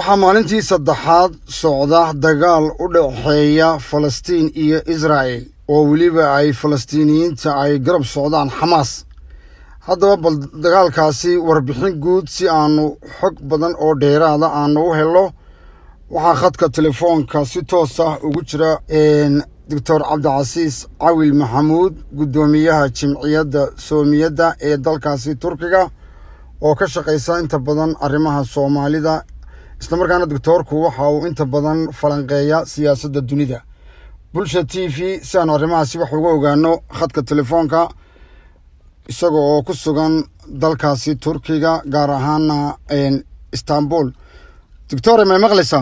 waxaa maalintii saddexaad socda dagaal u dhexeeya falastiin iyo israa'el oo weliba ay falastiiniyiinta ay garab socdaan xamaas haddaba bal dagaalkaasi warbixin guud si aanu xog badan oo dheeraada aanu u helo waxaa khadka telefoonka si toos ah ugu jira doctor cabdicasiis cawil maxamuud guddoomiyaha jimciyadda soomiyadda ee dalkaasi turkiga oo ka shaqaysa inta badan arrimaha soomaalida islamarkaana doctoorku waxa uu inta badan falanqeeya siyaasadda dunida bulsha t v si aanu arrimahaasi wax uga ogaano khadka telefoonka isaga oo ku sugan dalkaasi turkiga gaar ahaana istanbul doctore may maqlaysaa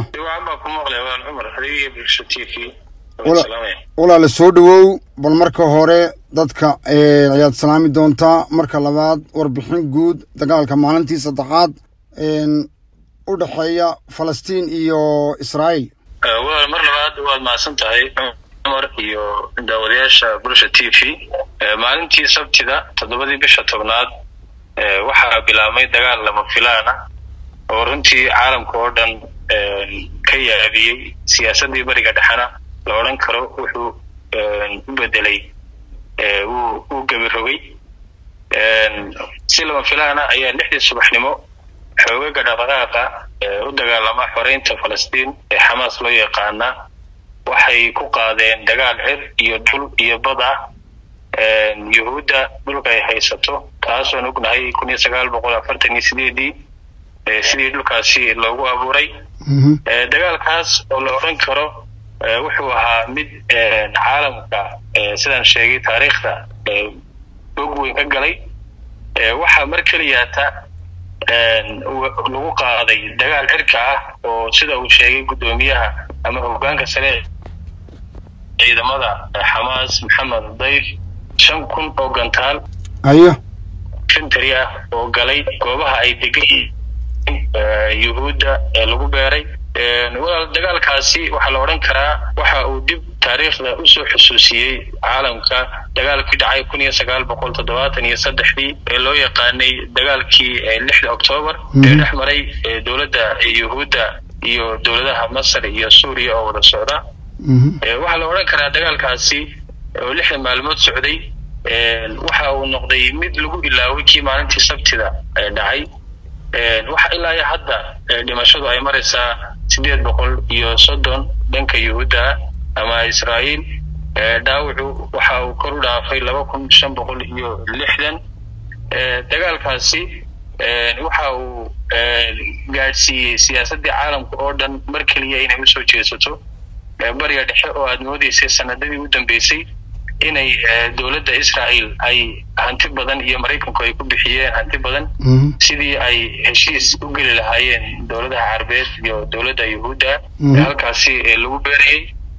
walaala soo dhowow bal marka hore dadka ayaad salaami doontaa marka labaad warbixin guud dagaalka maalintii saddexaad u dhexeeya falastiin iyo israa'iil walaal mar labaad waad mahadsan tahay cumar iyo daawadayaasha bulsha t v maalintii sabtida toddobadii bisha tobnaad waxaa bilaabmay dagaal lama filaan ah oo runtii caalamka oo dhan ka yaabiyey siyaasaddii bariga dhexena la odhan karo wuxuu u bedelay wuu gebirogay si lama filaana ayaa lixdii subaxnimo xoogaga dhaqdhaqaaqa u dagaalama xoreynta falastiin ee xamaas loo yaqaana waxay ku qaadeen dagaal cir iyo dhul iyo bad ah yuhuudda dhulka ay haysato taasoon ognahay kun iyo sagaal boqol afartan iyo sideedii sidii dhulkaasi loogu abuuray dagaalkaas oo la odhan karo wuxuu ahaa mid caalamka sidaan sheegay taariikhda og weyn ka galay waxaa mar keliyaata lagu qaaday dagaal cirka ah oo sida uu sheegay guddoomiyaha ama hogaanka sare ciidamada xamaas maxamed dayf shan kun oo gantaal ayo fintary ah oo galay goobaha ay degan yuhuudda ee lagu beeray walaal dagaalkaasi waxaa la odhan karaa waxa uu dib taariikhda usoo xusuusiyey caalamka dagaalkii dhacay kun iyo sagaal boqol toddobaatan iyo saddexdii ee loo yaqaanay dagaalkii lixda octoobar ee dhex maray dowladda yuhuudda iyo dowladaha masar iyo suuriya oo wada socda waxaa la odhan karaa dagaalkaasi oo lixda maalmood socday waxa uu noqday mid lagu ilaaway kii maalintii sabtida dhacay waxa ilaa iyo hadda dhimashadu ay maraysaa sideed boqol iyo soddon dhanka yuhuudda ama israa'iil dhaawacu waxa uu kor u dhaafay laba kun shan boqol iyo lixdan dagaalkaasi waxa uu gaadhsiiyey siyaasaddii caalamka oo dhan mar keliya inay usoo jeesato bariga dhexe oo aad moodeysay sanadadii u dambeysay inay dowladda israa'iil ay hanti badan iyo maraykanku ay ku bixiyeen hanti badan sidii ay heshiis u geli lahaayeen dowladaha carabeed iyo dowladda yuhuudda ee halkaasi lagu beerayey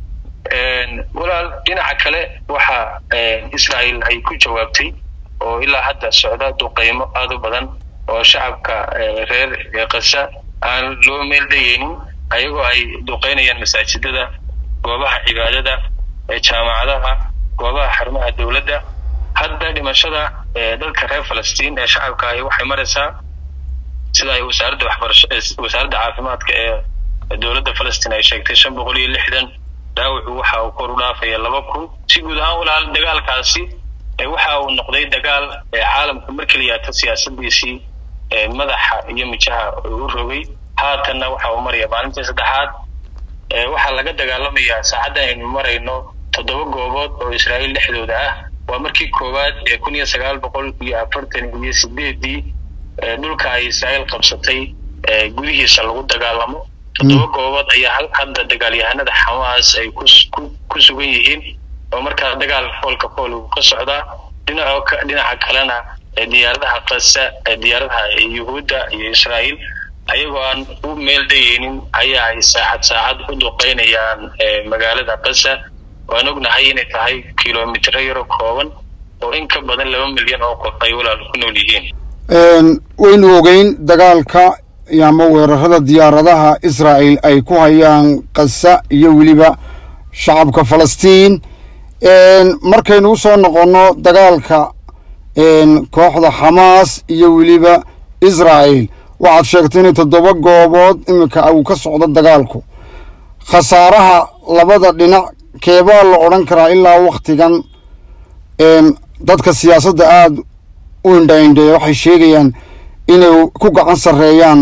walaal dhinaca kale waxa israa'iil ay ku jawaabtay oo ilaa hadda socda duqeymo aad u badan oo shacabka reer kasa aan loo meeldayeynin ayagoo ay duqeynayaan masaajidada goobaha cibaadada jaamacadaha goobaha xarumaha dowladda hadda dhimashada dadka reer falastiin ee shacabka ahi waxay maraysaa sida ay wasaaradda waxbarasho wasaaradda caafimaadka ee dowladda falastiin ay sheegtay shan boqol iyo lixdan dhaawacu waxa uu kor u dhaafaya laba kun si guud ahaan walaal dagaalkaasi waxa uu noqday dagaal caalamka mar keliyaata siyaasadiisii madaxa iyo mijaha u rogay haatanna waxa uu maraya maalintii saddexaad waxaa laga dagaalamayaa saacaddan aynu marayno toddoba goobood oo israa'iil dhexdooda ah waa markii koowaad ee kun iyo sagaal boqol iyo afartan iyo sideedii dhulka ay israa'iil qabsatay gudihiisa lagu dagaalamo toddoba goobood ayaa hadda dagaalyahanada xamaas ay ku sugan yihiin oo markaa dagaal foolka fool uu ka socdaa dhinaca dhinaca kalena diyaaradaha kasa diyaaradaha yuhuudda iyo israa'iil ayagoo aan u meel dayeynin ayaa ay saacad saacad u duqeynayaan magaalada kasa waan ognahay inay tahay kilomitro yaro kooban oo in ka badan laba milyan oo qof ay walaal ku nool yihiin waynu ogeyn dagaalka ama weerarada diyaaradaha israa'el ay ku hayaan kasa iyo weliba shacabka falastiin markaynu u soo noqonno dagaalka kooxda xamaas iyo weliba israa'el waxaad sheegtay inay toddoba goobood iminka uu ka socdo dagaalku khasaaraha labada dhinac keebaa la odhan karaa ilaa waktigan dadka siyaasadda aada u indha-indheeya waxay sheegayaan inay ku gacan sarreeyaan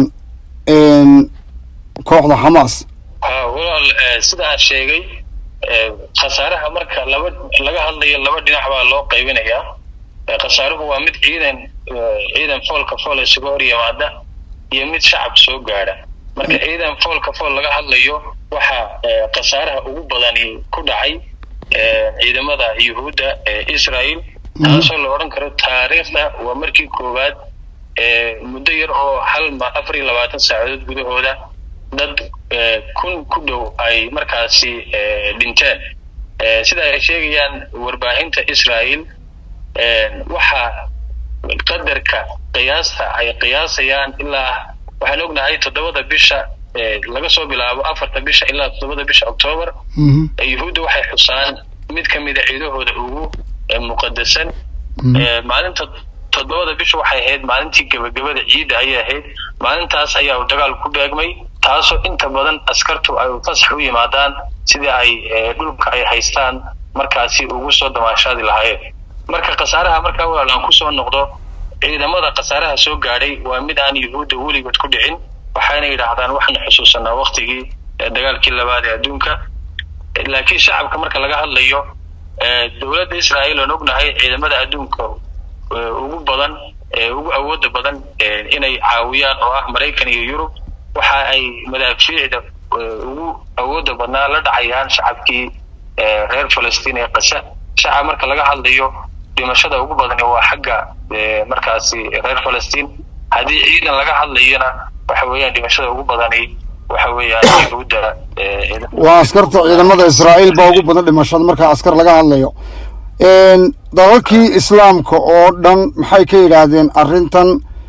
kooxda xamaas walaal sida aan sheegay khasaaraha marka laba laga hadlayo laba dhinac baa loo qaybinayaa khasaaruhu waa mid ciidan ciidan foolka fool isuga hor yimaada iyo mid shacab soo gaadha marka ciidan foolka fool laga hadlayo waxaa khasaaraha ugu badani ku dhacay ciidamada yuhuudda ee israel taasoo la odhan karo taariikhda waa markii koowaad muddo yar oo hal afar iyo labaatan saacadood gudahooda dad kun ku dhow ay markaasi dhinteen sida ay sheegayaan warbaahinta israel waxaa qadarka qiyaasta ay qiyaasayaan ilaa waxaan ognahay toddobada bisha laga soo bilaabo afarta bisha ilaa toddobada bisha octoobar yuhuudda waxay xusaan mid ka mida ciidahooda ugu muqadasan maalinta toddobada bisha waxay ahayd maalintii gebagabada ciidda ayay ahayd maalintaas ayaa uu dagaal ku beegmay taasoo inta badan askartu ay fasax u yimaadaan sidii ay dhulka ay haystaan markaasi ugu soo damaashaadi lahaayeen marka khasaaraha markaa walaal aan kusoo noqdo ciidamada khasaaraha soo gaadhay waa mid aan yuhuudda weligood ku dhicin waxayna yidhaahdaan waxaanu xusuusanaa waktigii dagaalkii labaad ee adduunka laakiin shacabka marka laga hadlayo dowladda israa'iil oon ognahay ciidamada adduunka ugu badan ugu awooda badan inay caawiyaan oo ah maraykan iyo yurub waxa ay madaafiicda ugu awooda badnaa la dhacayaan shacabkii reer falastiin ee qasa shacab marka laga hadlayo dhimashada ugu badani waa xagga markaasi reer falastiin haddii ciidan laga hadlayona waxa weeyaan dhimashada ugu badani waxa weeyaan yahuudda waa askarta ciidamada israa'iil baa ugu badan dhimashada marka askar laga hadlayo dalalkii islaamka oo dhan maxay ka yidhaahdeen arrintan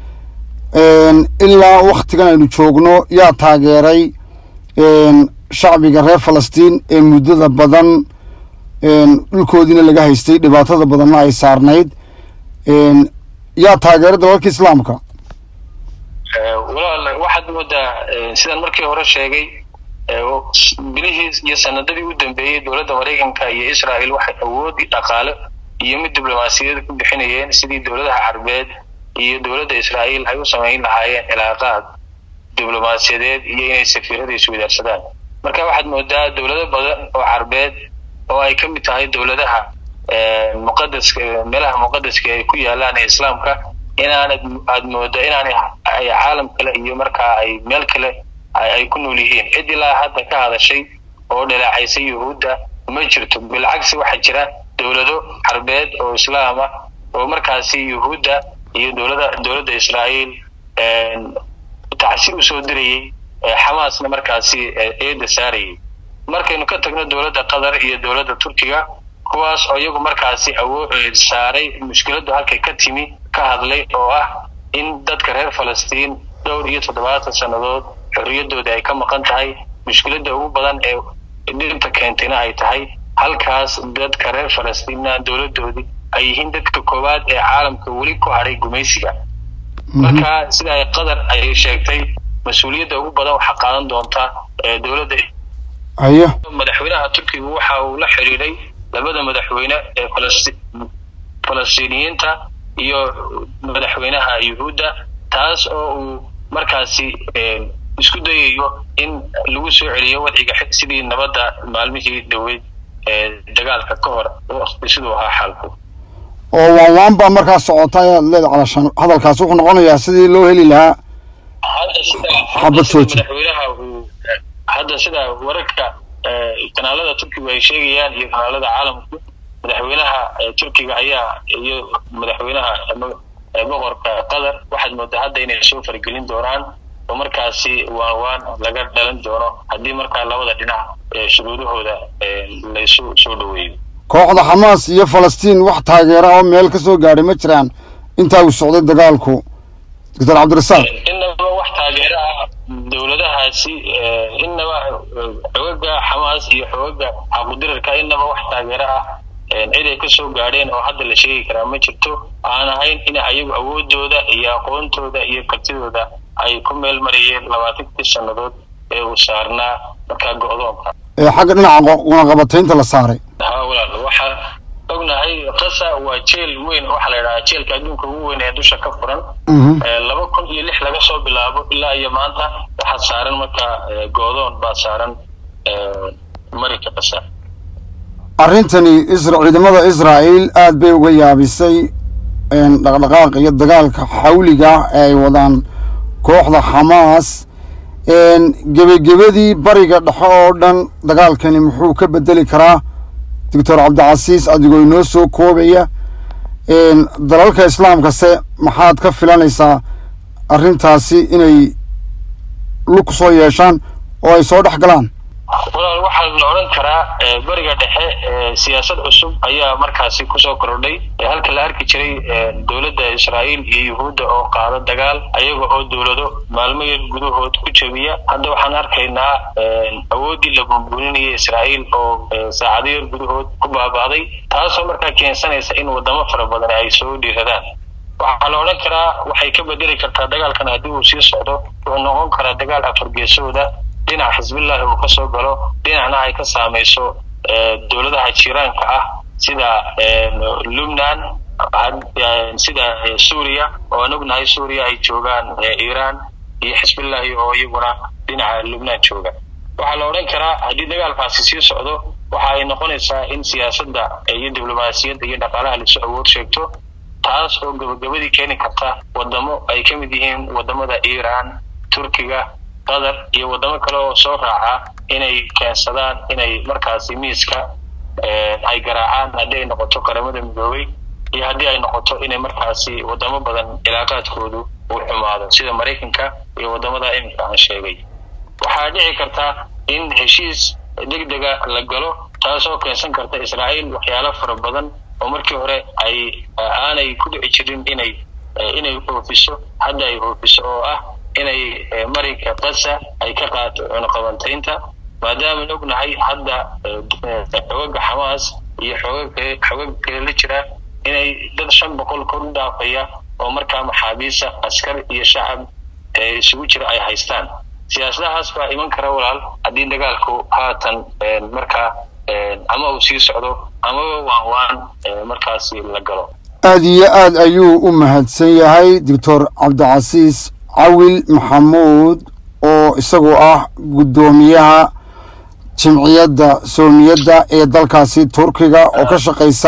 ilaa waktigan aynu joogno yaa taageeray shacbiga reer falastiin ee muddada badan dhulkoodiina laga haystay dhibaatada badanna ay saarnayd yaa taageeray dalalka islaamka walaal waxaad moodaa sidaan markii hore sheegay bilihii iyo sanadadii u dambeeyey dowladda maraykanka iyo israel waxay awoodi dhaqaale iyo mid diblomaasiyada ku bixinayeen sidii dowladaha carbeed iyo dowladda israa'iil ay u samayn lahaayeen cilaaqaad diblomaasiyadeed iyo inay safiirada iswadaarsadaan marka waxaad moodaa dowlado badan oo carbeed oo ay ka mid tahay dowladaha muqadaska meelaha muqadaska ay ku yaalaan ee islaamka inaanad aad mooda inaanay ay caalam kale iyo markaa ay meel kale ay ku nool yihiin cid ilaa hadda ka hadashay oo dhaleecaysa yuhuudda ma jirto bilcagsi waxaa jira dowlado carbeed oo islaam ah oo markaasi yuhuudda iyo dowlada dowladda israa'iil tacsi usoo dirayey xamaasna markaasi eeda saarayay markaynu ka tagno dowladda qatar iyo dowladda turkiga kuwaas oo iyagu markaasi awoo saaray mushkiladdu halkay ka timi ka hadlay oo ah in dadka reer falastiin dhowr iyo toddobaatan sannadood xorriyaddooda ay ka maqan tahay mushkiladda ugu badan ee dhibta keentayna ay tahay halkaas dadka reer falastiinna dowladdoodii ay yihiin dadka koowaad ee caalamka weli ku hadhay gumaysiga marka sida ay qatar ay sheegtay mas-uuliyadda ugu badan waxaa qaadan doonta dowladda ayo madaxweynaha turkiga waxa uu la xiriiray labada madaxweyne ee falasti falastiiniyiinta iyo madaxweynaha yuhuudda taas oo uu markaasi isku dayayo in lagu soo celiyo wadciga sidii nabadda maalmihii dhaweyd ee dagaalka ka hor siduu ahaa xaalku oo waan waan baa markaa socota ayaad leeda calashaan hadalkaas wuxuu noqonayaa sidii loo heli lahaa hadda sida Xabad jooji. madaxweynaha uu hadda sida wararka kanaalada turkiga ay sheegayaan iyo kanaalada caalamku madaxweynaha turkiga ayaa iyo madaxweynaha boqorka qatar waxaad moodaa hadda inay soo faragelin doonaan oo markaasi waan waan laga dhalan doono haddii markaa labada dhinac shuruudahooda laysu soo dhaweeyo kooxda xamaas iyo falastiin wax taageera oo meel ka soo gaadhay ma jiraan intaa uu socday dagaalku doctor cabdirasaaq inaba wax taageero ah dowladahaasi inaba xogaga xamaas iyo xogaga xaqudirarka inaba wax taageero ah cid ay ka soo gaadheen oo hadda la sheegi karaa ma jirto aan ahayn in ayagu awoodooda iyo aqoontooda iyo kartidooda ay ku meel marayeen labaatankii sannadood ee uu saarnaa markaa go-doonka ee xagga dhinaca cunaqabataynta la saaray ha walaal waxaa ognahay qasa waa jeel weyn waxaa la yidhahaa jeelka adduunka ugu weyn ee dusha ka furan laba kun iyo lix laga soo bilaabo ilaa iyo maanta waxaa saaran markaa goodoon baa saaran marinka qasa arrintani isra ciidamada israa'iil aad bay uga yaabisay dhaqdhaqaaqa iyo dagaalka xawliga ee ay wadaan kooxda xamaas gebagebadii bariga dhexe oo dhan dagaalkani muxuu ka bedeli karaa doctor cabdicasiis adigoo inoo soo koobaya dalalka islaamkase maxaad ka filanaysaa arrintaasi inay lug soo yeeshaan oo ay soo dhex galaan walaal waxaa la odhan karaa beriga dhexe siyaasad cusub ayaa markaasi kusoo kordhay halka la arki jiray dowladda israa'iil iyo yuhuudda oo qaado dagaal ayaga oo dowlado maalmo yar gudahood ku jebiya hadda waxaan arkaynaa awooddii la bunbuninaya israa'iil oo saacado yar gudahood ku baaba'day taasoo markaa keensanaysa in wadamo fara badan ay soo dhiiradaan waxaa la odhan karaa waxay ka bedeli kartaa dagaalkan haddii uu sii socdo wuxuu noqon karaa dagaal afargeesooda dhinac xisbillahi uu ka soo galo dhinacna ay ka saamayso dowladaha jiiraanka ah sida lubnan sida suuriya oo aan ognahay suuriya ay joogaan iiraan iyo xisbillahi oo iyaguna dhinaca lubnaan jooga waxaa la odhan karaa haddii dagaalkaasi sii socdo waxa ay noqonaysaa in siyaasadda iyo diblomaasiyadda iyo dhaqaalaha lasu awood sheegto taas oo gabagabadii keeni karta wadamo ay ka mid yihiin wadamada iiraan turkiga qatar iyo wadamo kale oo soo raaca inay keensadaan inay markaasi miiska ay garaacaan haddii ay noqoto qaramada midoobay iyo haddii ay noqoto inay markaasi wadamo badan cilaaqaadkoodu uu xumaado sida maraykanka iyo wadamada iminka aan sheegay waxaa dhici karta in heshiis degdega la galo taasoo keensan karta israa'iil waxyaalo fara badan oo markii hore ay aanay ku dhici jirin inay inay oofiso hadda ay oofiso oo ah inay marinka qasa ay ka qaato cunaqabantaynta maadaamaan ognahay hadda xoogaga xamaas iyo xooga xoogaga kale la jira inay dad shan boqol kor u dhaafaya oo markaa maxaabiisa askar iyo shacab isugu jira ay haystaan siyaasadahaas baa iman kara walaal haddii dagaalku haatan markaa ama uu sii socdo amaba waan waan markaasi la galo aada iyo aad ayuu u mahadsan yahay doctor cabdicasiis cawil maxamuud oo isagoo ah guddoomiyaha jimciyadda soomiyadda ee dalkaasi turkiga oo ka shaqaysa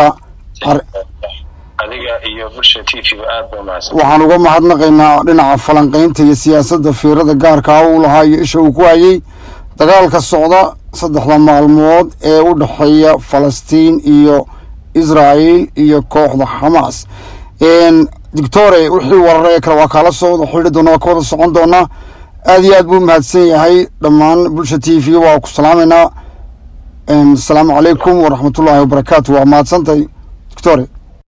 adiga iyo bulsha t v aad ba mahadsan waxaan uga mahadnaqaynaa dhinaca falanqaynta iyo siyaasadda fiirada gaarkaa uu lahaa iyo isha uu ku hayay dagaalka socda saddexda maalmood ee u dhexeeya falastiin iyo israa'iil iyo kooxda xamaas doctore wixii warar ee kale waa kaala soo wada xidhi doona waa ka wada socon doonaa aad iyo aad buu mahadsan yahay dhammaan bulsha t v waa ku salaamaynaa asalaamu calaykum waraxmatullaahi wabarakaatu waa mahadsantahay doctore